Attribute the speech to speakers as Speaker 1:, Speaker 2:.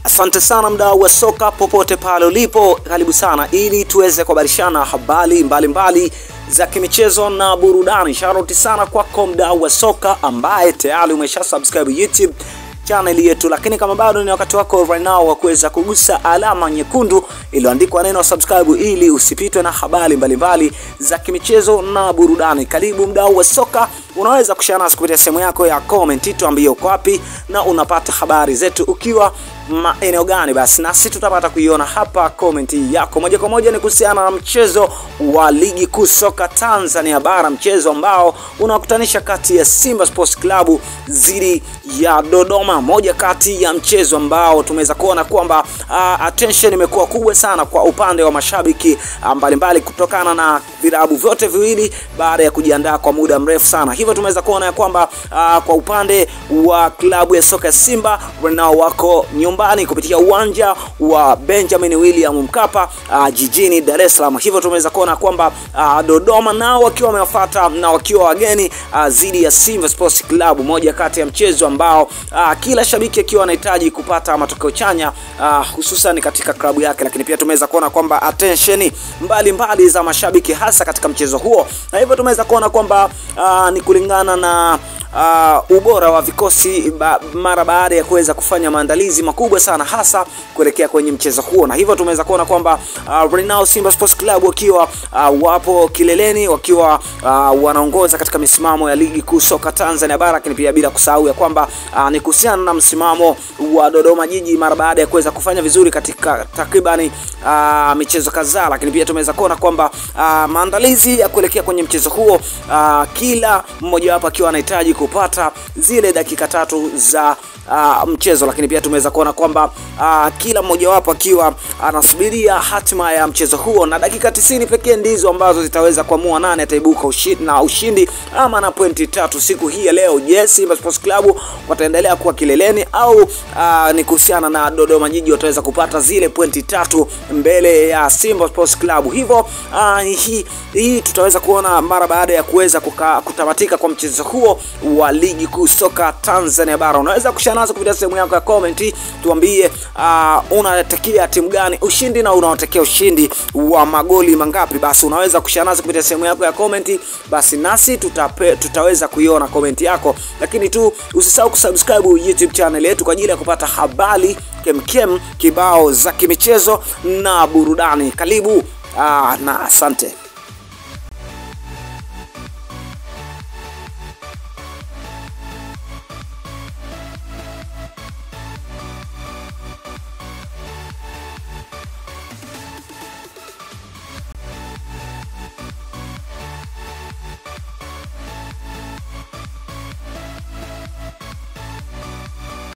Speaker 1: Asante sana mdau wa soka popote pale ulipo, karibu sana ili tuweze kuhabarishana habari mbalimbali za kimichezo na burudani. Sharoti sana kwako mdau wa soka ambaye tayari umesha subscribe YouTube channel yetu, lakini kama bado ni wakati wako right now wa kuweza kugusa alama nyekundu iliyoandikwa neno subscribe ili usipitwe na habari mbalimbali za kimichezo na burudani. Karibu mdau wa soka, unaweza kushare nasi kupitia sehemu yako ya comment, tuambie uko wapi na unapata habari zetu ukiwa maeneo gani, basi nasi tutapata kuiona hapa comment yako moja kwa moja. Ni kuhusiana na mchezo wa ligi kuu soka Tanzania bara, mchezo ambao unakutanisha kati ya Simba Sports Club dhidi ya Dodoma, moja kati ya mchezo ambao tumeweza kuona kwamba uh, attention imekuwa kubwa sana kwa upande wa mashabiki mbalimbali kutokana na vilabu vyote viwili baada ya kujiandaa kwa muda mrefu sana. Hivyo tumeweza kuona ya kwamba uh, kwa upande wa klabu ya soka ya Simba nao wako nyumbani kupitia uwanja wa Benjamin William Mkapa uh, jijini Dar es Salaam. Hivyo tumeweza kuona kwamba uh, Dodoma nao wakiwa wamewafuata na wakiwa wageni dhidi uh, ya Simba Sports Club, moja kati ya mchezo ambao uh, kila shabiki akiwa anahitaji kupata matokeo chanya uh, hususan katika klabu yake, lakini pia tumeweza kuona kwamba attention mbalimbali za mashabiki hasa katika mchezo huo, na hivyo tumeweza kuona kwamba uh, ni kulingana na Uh, ubora wa vikosi ba, mara baada ya kuweza kufanya maandalizi makubwa sana hasa kuelekea kwenye mchezo huo, na hivyo tumeweza kuona kwamba uh, right now Simba Sports Club wakiwa uh, wapo kileleni wakiwa uh, wanaongoza katika misimamo ya ligi kuu soka Tanzania bara, lakini pia bila kusahau ya kwamba uh, ni kuhusiana na msimamo wa Dodoma Jiji mara baada ya kuweza kufanya vizuri katika takribani uh, michezo kadhaa, lakini pia tumeweza kuona kwamba uh, maandalizi ya kuelekea kwenye mchezo huo uh, kila mmoja wapo akiwa anahitaji kupata zile dakika tatu za uh, mchezo, lakini pia tumeweza kuona kwamba uh, kila mmojawapo akiwa anasubiria hatima ya mchezo huo, na dakika tisini pekee ndizo ambazo zitaweza kuamua nani ataibuka ushindi, na ushindi ama na pointi tatu siku hii ya leo. Je, yes, Simba Sports Club wataendelea kuwa kileleni au uh, ni kuhusiana na Dodoma Jiji wataweza kupata zile pointi tatu mbele ya Simba Sports Club? Hivyo uh, hii, hii tutaweza kuona mara baada ya kuweza kutamatika kwa mchezo huo wa ligi kuu soka Tanzania bara. Unaweza kushare nazo kupitia sehemu yako ya comment, tuambie uh, unatakia timu gani ushindi na unaotakia ushindi wa magoli mangapi? Basi unaweza kushare nazo kupitia sehemu yako ya comment, basi nasi tutape, tutaweza kuiona comment yako, lakini tu usisahau kusubscribe YouTube channel yetu kwa ajili ya kupata habari kemkem kibao za kimichezo na burudani. Karibu uh, na asante.